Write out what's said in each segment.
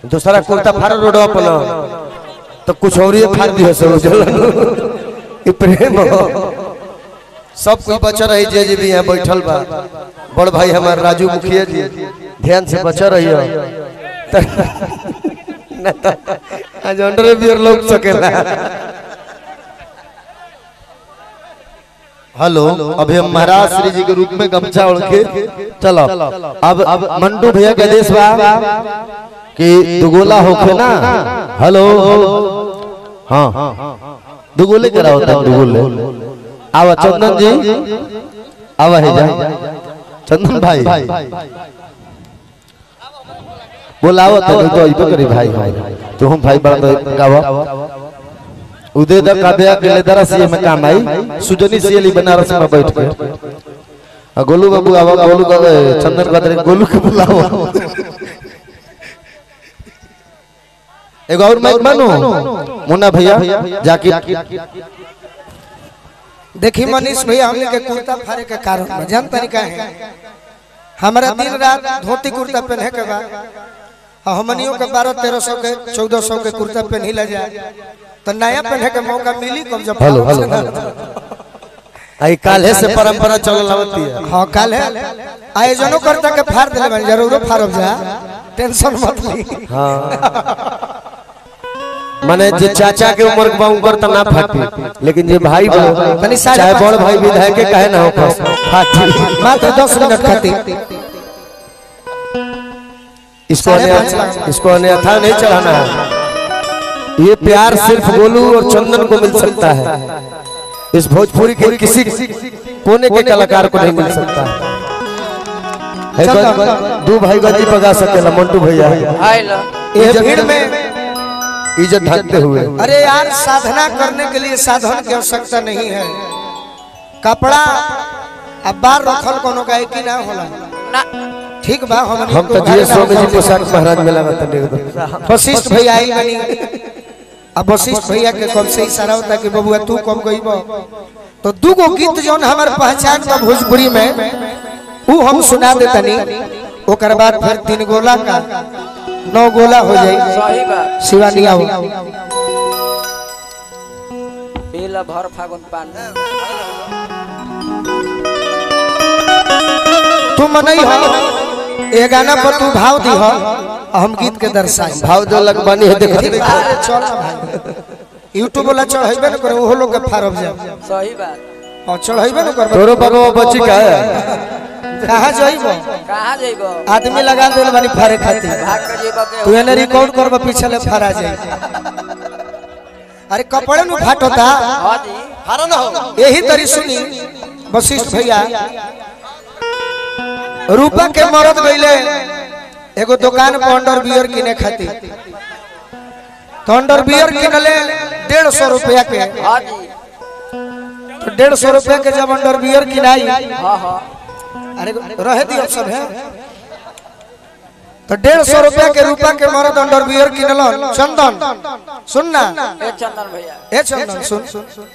दूसरा कुर्ता फाड़ रोडवा पर न, तो कुछ और ही फाड़ दियो सब जलन ई प्रेम हो सब कोई बचा रही जे जे भी यहाँ बैठल बा बड़ भाई हमार राजू मुखिया जी ध्यान से बचा रहियो त- न त आज अंडर बियर लोग सकेला हेलो अभी हम महाराज श्री जी के रूप में गमछा ओढ़ के चलो अब अब मंटू भैया के आदेश बा कि दुगोला होखे ना हेलो हाँ दुगोले करा होता है दुगोले आवा चंदन जी आवा है जा चंदन भाई बोलाओ तो नहीं तो इबे करी भाई भाई तो हम भाई बड़ा तो गावा उदय दा काव्या के लेदरा सीए में काम आई सुजनी सीएली बनारस में बैठ के आ गोलू बाबू आवा गोलू का चंदन का गोलू के बुलाओ एगो और माइक मानो मुन्ना भैया जाके देखी मनीष भैया हमने के कुर्ता फाड़े के कारण में जान तरीका है हमारा दिन रात धोती कुर्ता पहने के बा और हमनियों के बारह तेरह सौ के चौदह सौ के कुर्ता पहनी ला जाए तो नया पहने के मौका मिली कब जब हेलो हेलो आई काल्हे से परंपरा चलल आवती है हाँ कल है आयोजनों करता के फाड़ दिले बन जरूर फाड़ब जा टेंशन मत ली हाँ माने जे चाचा के उम्र के बा उम्र त ना फाटी लेकिन जे भाई बा तनी साढ़े चाहे पाँच बड़ भाई विधायक के कहे ना हो फाटी मात्र दस मिनट खातिर इसको साढ़े अन्य- पाँच लाख। इसको अन्यथा नहीं चढ़ाना है ये प्यार सिर्फ गोलू और चंदन को मिल सकता है इस भोजपुरी के किसी कोने के कलाकार को नहीं मिल सकता है गज- दो भाई गजी पगा सकेला मंटू भैया ये भीड़ में इज्जत ढकते हुए अरे यार साधना करने के लिए साधन की आवश्यकता नहीं है कपड़ा अब बार रखल कोनो गाय की ना होला ठीक बा हम हम तो जिए स्वामी जी पोशाक महाराज मेला में तने वशिष्ठ भैया आई बनी अब वशिष्ठ भैया के कब से इशारा होता कि बबुआ तू कब गईब तो दू गो गीत जौन हमार पहचान बा भोजपुरी में ऊ हम सुना देतनी ओकर बाद फिर तीन गोला का नौ गोला हो जाई सही बात शिवानी आओ पीला भर फागुन पान तू मनई हो ए गाना पर तू भाव दी हो हम गीत के दर्शाई भाव दो लग बनी है देखो अरे चल ना भाई यूट्यूब वाला चढ़ाइबे न करे ओहो लोग के फारब जा सही बात और चढ़ाइबे न करबे तोरो बाबा बच्ची का है कहां जाइबो कहाँ जइबो आदमी लगा देल बानी फारे खातिर भाग के जइबो के तू एने रिकॉर्ड करबे पीछे ले फारा जाई अरे कपड़े नु फाटोता हाँ जी यही तरी सुनी वशिष्ठ भैया रूपा के मरद गईले एगो दुकान पर अंडर बियर किने खातिर तो अंडर बियर किनले डेढ़ सौ रुपया के हाँ जी तो डेढ़ सौ रुपया के जब अंडर बियर किनाई हाँ हाँ अरे रहे दियो सब है तो डेढ़ सौ रुपया के रूपा के मरद अंडर बियर किनलन चंदन सुन ना ए चंदन भैया ए चंदन सुन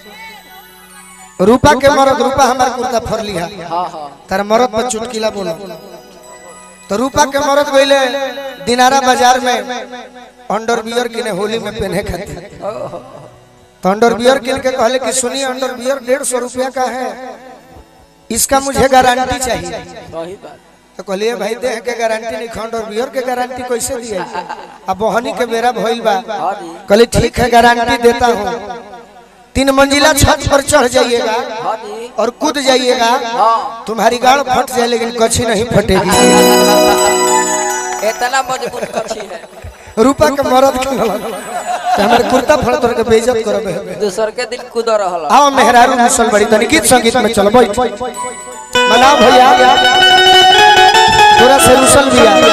रूपा के मरद रूपा हमार कुर्ता फरली है हाँ हाँ तार मरद पर चुटकीला बोलो तो रूपा के मरद गईले दिनारा बाजार में अंडर बियर किने होली में पहने खातिर तो अंडर बियर किन के कहले कि सुनिए अंडर बियर डेढ़ सौ रुपया का है इसका मुझे गारंटी चाहिए सही बात तो कहलिए भाई देह के गारंटी नहीं खंडर बियर के गारंटी कैसे दिए अब बहनी के बेरा भइल बा हाँ जी कहली ठीक है गारंटी देता हूँ तीन मंजिला छत पर चढ़ जाइएगा हाँ जी और कूद जाइएगा हाँ तुम्हारी गाड़ फट जाए लेकिन कच्छी नहीं फटेगी इतना मजबूत कच्छी है रूपा के मरद के ललन। तो हमारे कुर्ता फड़ तोड़ के बेइज्जत करबे दूसर के दिन कूद रहल आओ मेहरारू मुसल बड़ी तनी गीत संगीत में चलो बैठ मनाओ भैया थोड़ा से मुसल भी आ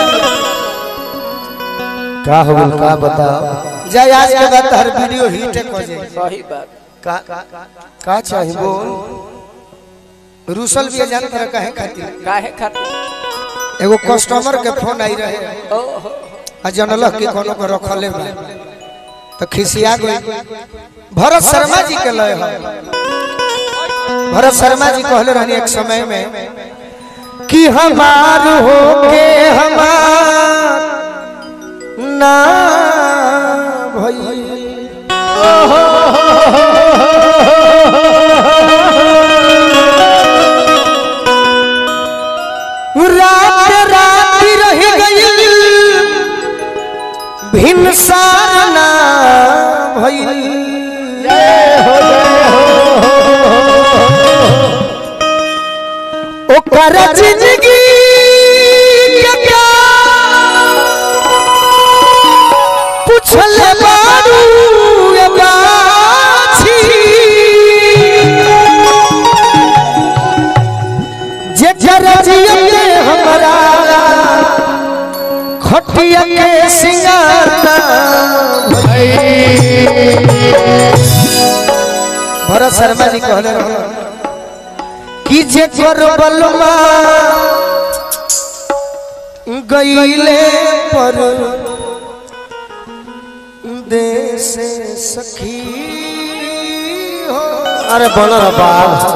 का हो गइल का बताओ जाए आज के बाद हर वीडियो हिट हो जाए सही बात का का चाहिए बोल रूसल भी जान तरह कहे खातिर काहे खातिर एगो कस्टमर के फोन आई रहे ओ हो आ जनलह कि कोनो को रखले बा तो खिसिया गई भरत शर्मा जी के लय है भरत शर्मा जी कहले रहनी एक समय में कि हमार हो के हमार न ना भई रात रात रह गई भिन्न सारना भई ओकर जिंदगी के क्या पूछले बारू ये बाछी जे जरजिया के हमरा खटिया के सिंगारना भरत शर्मा जी कहले रहलन कि जे कर बलमा गईले पर देश सखी हो अरे बन रहा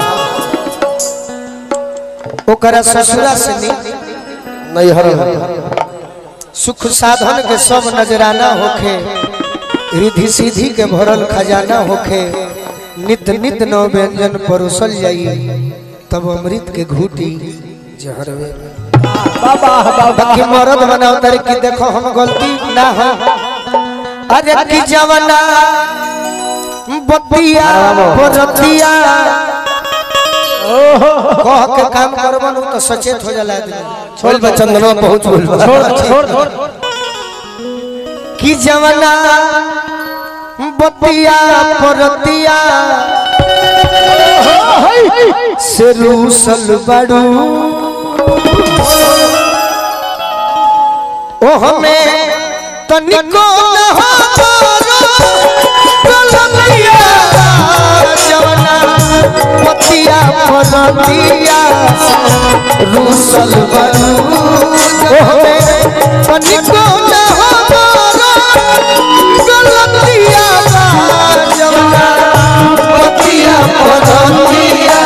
ओकरा ससुरा से नी नहीं हर सुख साधन के सब नजराना होखे रिधि सीधी के भरल खजाना होखे नित नित नव व्यंजन परोसल जाई तब अमृत के घूटी जहरवे बाकी मरद बनाओ तारे कि देखो हम गलती ना हो अरे की जवाना बतिया बरतिया कह के काम करबन उ तो सचेत हो जाला आदमी छोड़ बा चंदनवा पहुंच बोल छोड़ छोड़ की जवाना बतिया परतिया से रूसल बड़ू ओ हमें तनिको न हो गलतिया जवाना बतिया परतिया रूसल बड़ू ओ हमें तनिको न हो गलतिया जवाना बतिया परतिया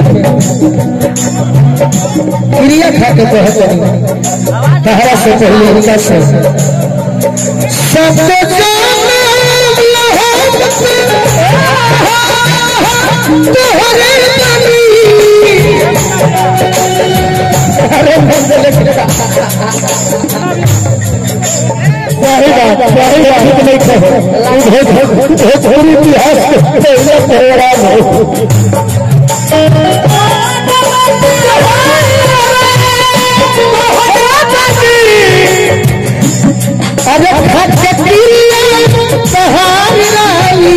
क्रिया खा के कहत नहीं तहरा से पहले इनका से सबको जाने तोहरे बनी अरे वही बात वही बात नहीं कहो भोजपुरी इतिहास के पहले प्रोग्राम हो अरे खटकी सहारी राई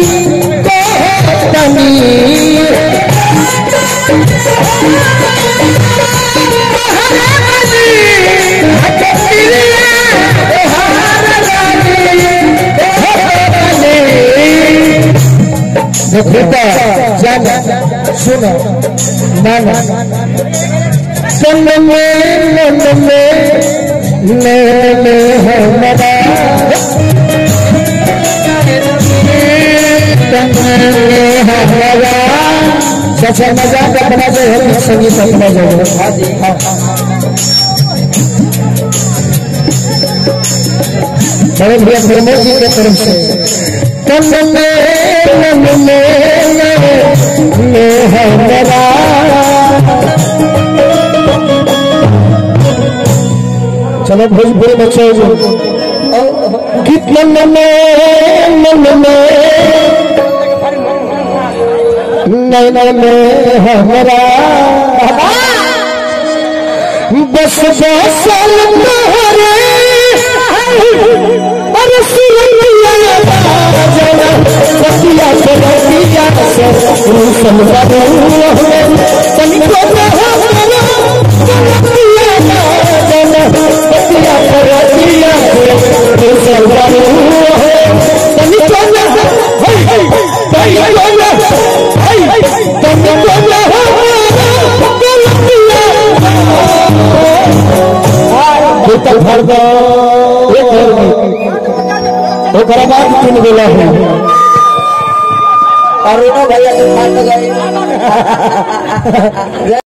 तनी बेटा जान सुनो नाना तन में मन में नैन में हमारा तन में हमारा सबसे मजाक अपना जो है संगीत अपना जो है हाँ। बड़े भैया प्रमोद जी के तरफ से तन में मन में में हमारा चलो भोजपुरी में चल कितने मन में मन में नैन में हमारा बस बसल तोहरे अरे सुनिया जना सतिया से रतिया से रूसन बाबू हमें तनिको न हो सतिया जना सतिया से रतिया से रूसन बाबू हमें तनिको न हो तनिको न हो तनिको न हो भीतर भर दो ओकरा बाद तीन गोला है अरुणो भैया के फाट गई